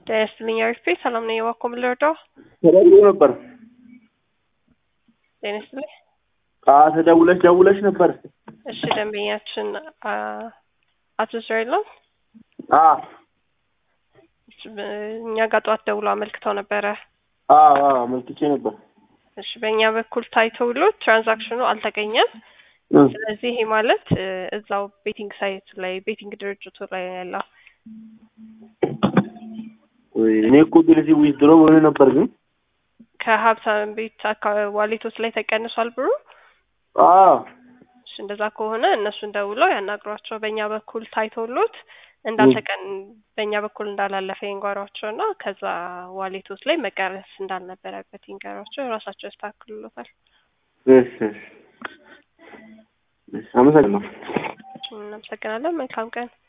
ጤና ይስጥልኝ አሪፍ ቤት ሰላም ነኝ። እባክዎ ምን ልርዳው? ተደውሎ ነበር። ጤና ይስጥልኝ። አዎ ተደውለሽ ደውለሽ ነበር። እሺ ደንበኛችን አ- አቶ እስራኤል ነው። አዎ እሺ፣ በ- እኛ ጋር ጠዋት ደውሎ አመልክተው ነበረ። አዎ አዎ አመልክቼ ነበር። እሺ በእኛ በኩል ታይቶ ብሎ ትራንዛክሽኑ አልተገኘም። እ ስለዚህ ይሄ ማለት እ፣ እዛው ቤቲንግ ሳይት ላይ ቤቲንግ ድርጅቱ ላይ ነው ያለው። ወይ እኔ እኮ ቢልዚ ዊዝድሮ ብሎ ነበር ግን ከሀብታም ቤት አካባቢ ዋሌቶች ላይ ተቀንሷል ብሩ። አዎ እሺ እንደዛ ከሆነ እነሱን ደውለው ያናግሯቸው። በእኛ በኩል ታይቶሎት እንዳልተቀን በእኛ በኩል እንዳላለፈ ይንገሯቸው እና ከዛ ዋሌቶች ላይ መቀረስ እንዳልነበረበት ይንገሯቸው። ራሳቸው ያስተካክሉሎታል። እሺ እሺ እሺ አመሰግናለሁ። እናመሰግናለን። መልካም ቀን።